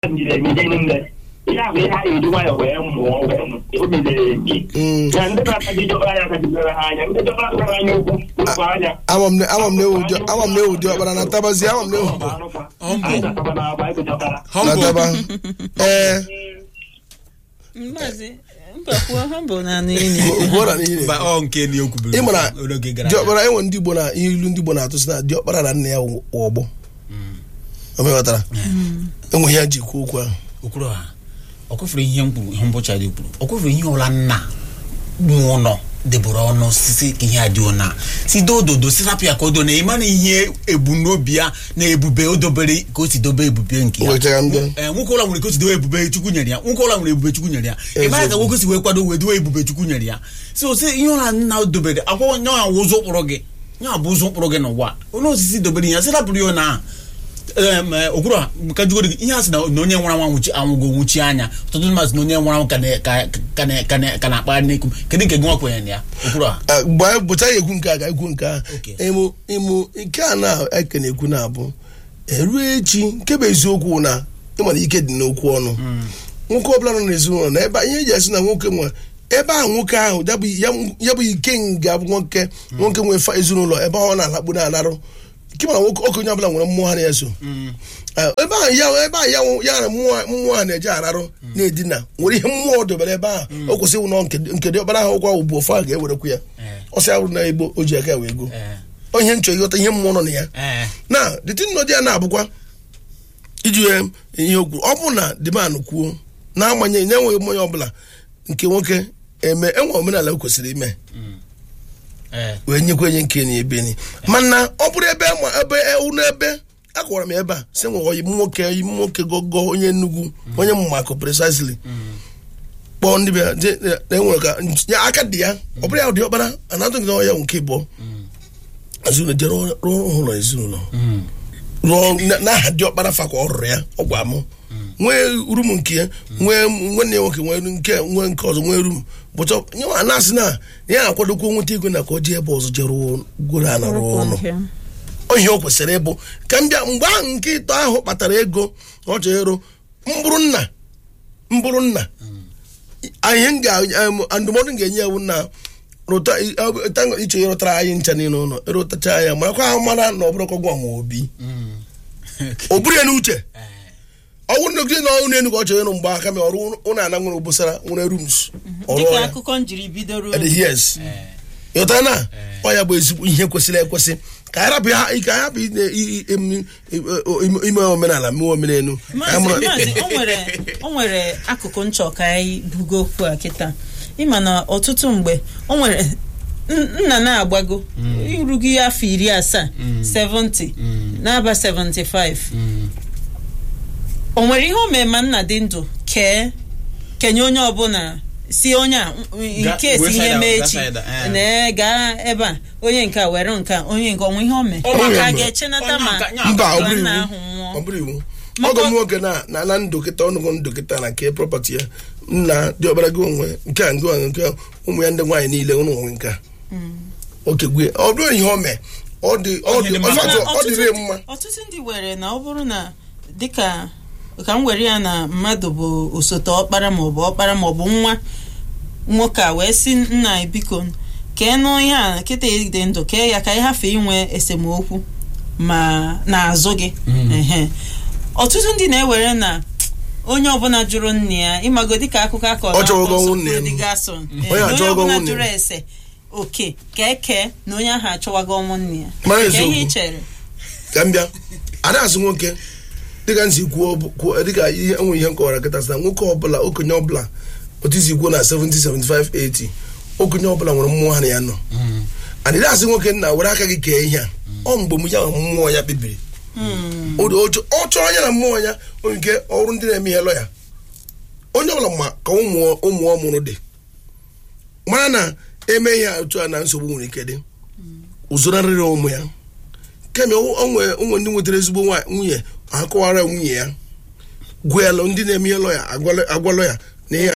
njide emide niile ihe ahụ ihe a ga-eji nwayọ wee mụọ wee mụ o mezere emi Mm. na ndị na-akaji jọkpara anya akajidere ha anya ndị jọkpara kpara anya ukwu ụkwụ anya ama m na ama m na ewu dị- ama m na ewu dị ọkpara na tabazi ama m na ewu anyị ga-akaba na agba ego jọkpara na humble taba ee Maazị mbakwuo humble na anụ ini ugbu na n'ihi Mba, ọ nke na okwu ị mara oge gara aga diọkpara enwe ndị igbo na ihe ilu ndị igbo na-atụ sị na diọkpara na nna ya wụ ọgbọ o meghọtara enwe ihe ya ji kwuo okwu ahụ okwuru ha ọ kwefuru ihe m kwuru ihe mbụcha dị kwuru ọ kwefuru ihe ọla nna nwe ụlọ debụrụ ọnụ sisi ka ihe a dị ụna si do ododo si rapụ ya ka o do na ịma na ihe ebumnobi ya na ebube o dobere ka o si dobe ebube nke o ya wetara ndị ee nwoke ụlọ nwere ka o si dobe ebube chukwu nyere ya nwoke ụlọ nwere ebube chukwu nyere ya ịmara ka nwoke si wee kwado wee dowe ebube chukwu nyere ya so si ihe ụra nna dobere akwụkwọ nye ya ụzọ ụkpụrụ gị nye bụ ụzọ ụkpụrụ gị n'ụwa onye osisi dobere ya si rapụrụ ya na em, eh, okwuru a ka jugoro gị ihe a sị na na onye nwara nwa nwụchi anwụgo nwụchi anya ọtụtụ mmadụ sị na onye nwara nwa ka na- ka- ka na- ka na- ka na-akpagharị n'ekwu kedu nke gị nwa kwenyere na ya okwuru a Ah, mgbe anyị bụcha ya ekwu nke a ga-ekwu nke a Okay. ịmụ ịmụ nke a na-eke na-ekwu na-abụ eruo echi nke bụ eziokwu na ịmara ike dị n'okwu ọnụ nwoke ọbụla nọ n'ezinụlọ na ebe ihe eji esi na nwoke nwe ebe ahụ nwoke ahụ ya bụ ya- ya bụ ike nga bụ nwoke nwoke nwe fa ezinụlọ ebe ahụ ọ na-alakpu na-anarụ nke mana nwoke okenye ọbụla nwere mmụọ ha na-eso Ah, ebe ahụ ya ebe ahụ ya nwe- ya na mmụọ mmụọ ha na-eje ararụ na-edina nwere ihe mmụọ dobere ebe ahụ o kwesịrị ịwụ na nke- nke dị ọkpara ahụ ụkwa bụ ofu ahụ ga-ewerekwu ya Eh. ọsị ahụ na igbo o ji aka ya wee go Eh, onye nchọ ịghọta ihe mmụọ nọ na ya eh, na dịtị nnọdị ya na-abụkwa iji wee ihe okwu ọ bụ na dịman kwuo na-agbanyeghị na-enweghị mmanya ọbụla nke nwoke eme enwe omenala o kwesịrị ime eh, wee nyekwa enye nke na ebe ni mana ọ bụrụ ebe ma ebe ụlọ ebe akọwara m ebe a sị nwe oyi nwoke oyi nwoke gogo onye nnukwu onye mmakụ precisely kpọọ ndị bịa je- na enwere ka ya aka dị ya ọ bụrụ ya dị ọkpara anatụ gị ya nke ịbụọ ezinụlọ jere rụọ ụlọ ezinụlọ mm, rụọ na- n'aha dị ọkpara fa ka ọ rụrụ ya ọ gwa mụ nwee rum nke ya nwee nwanne ya nwoke nwee nke nwee nke ọzọ nwee rum bụcha nyewa na-asị na ya na-akwadokwa nweta ego na ka ọ jee ebe ọzọ jee rụọ gworo a na rụọ ụlọ ihe o kwesịrị ịbụ ka m bịa mgbe ahụ nke ịtọ ahụ kpatara ego ọ chọrọ ịrụ mbụrụ nna mbụrụ nna ihe m ga em, ndụmọdụ m ga-enye ewu na rụta tango iche ịrụtara anyị ncha niile ụlọ ịrụtacha ya marakwa ahụ mara na ọ bụrụ kọgwa ma obi mm. o buru ya n'uche Eh, ọnwụ nnọgide na ọnwụ n'elu ka ọ chọrọ ịrụ mgbe aka ma ọrụ ụlọ ana nwere obosara nwere rooms ọrụ dịka ya akụkọ njiri bidoro At the years eh, ịghọtara na ọ ya bụ ezigbo ihe kwesịrị ekwesị ka anyị rapụ ya ka anyị hapụ ine- i- i- em- ime ime omenala mee omenelu Ka anyị maazị mara- maazị o nwere o nwere akụkụ nchọ ka anyị bugo okwu a kịta ịma na ọtụtụ mgbe o nwere n- nna na-agbago irugo ya afọ iri asaa 70 n'aba 75 mm. o nwere ihe o mee ma nna dị ndụ kee kenye onye ọbụla si onye a Ga- nke wee si ihe side mee out, echi gaa side out, eh. na gaa ebe a onye nke a were nke a onye nke ọnwa ihe o mee Ọ maka a maka- ga-echenata ma Onye ọka- nya- mba ọ bụrụ nna iwu ahụ nwụọ ọ bụrụ iwu Maka- ọgọ m nwoke na na na ndụ kịta ọnụgụ ndụ kịta na nke prọpati ya nna dị ọbara gị onwe nke a nke a nke a, ụmụ ya ndị nwaanyị niile ụnụ nwe nke a oke gwe ọ bụrụ ihe o mee ọ dị ọ Ihe dị dị mma. ọ Mana dị- ọ dịrị ọtụtụ mma ndị- ọtụtụ ndị were na ọ bụrụ na dịka ka m were ya na mmadụ bụ osote ọkpara maọbụ ọkpara maọbụ nwa nwoke a wee sị nna anyị, biko kee nụ ihe a kịta dị ndụ kee ya ka anyị hafe inwe esemokwu ma n'azụ gị Ehe. ọtụtụ ndị na-ewere na onye ọbụla jụrụ nne ya ịmago dịka akụkọ akọ Ọ chọrọ ọgọ nwunye ya. onye Onye achọ ọgọ ọbụla nwunye jụrụ ya. ese oke ka eke na onye ahụ achọwago ọnwụ nne ya Mara Ka ihe eziokwu. ị chere ka m bịa ada asị nwoke dịka nsi kwuo bụ- kwuo dịka ihe enwe ihe nkọwara kịta sị na nwoke ọbụla okenye ọbụla otu isi kwuo na 70 75 80 okenye ọbụla nwere mmụọ ha na ya nọ adịrị asị nwoke nna were aka gị kee ihe a ọ mgbe m ya na mmụọ ya kpebiri ọ dị- ọ chọrọ ya na mmụọ ya onye nke ọrụ ndị na-eme ihe lọya onye ọbụla ma ka ụmụ ụmụ ọ mụrụ dị mara na eme ihe a otu a na nsogbu nwere ike dị ụzọrarịrị ụmụ ya kemgbe onwe onwe ndị nwetara ezigbo nwa- nwunye akọwara nwunye ya gwelụ ndị na-eme ihe lọya agwalọ ya na ihe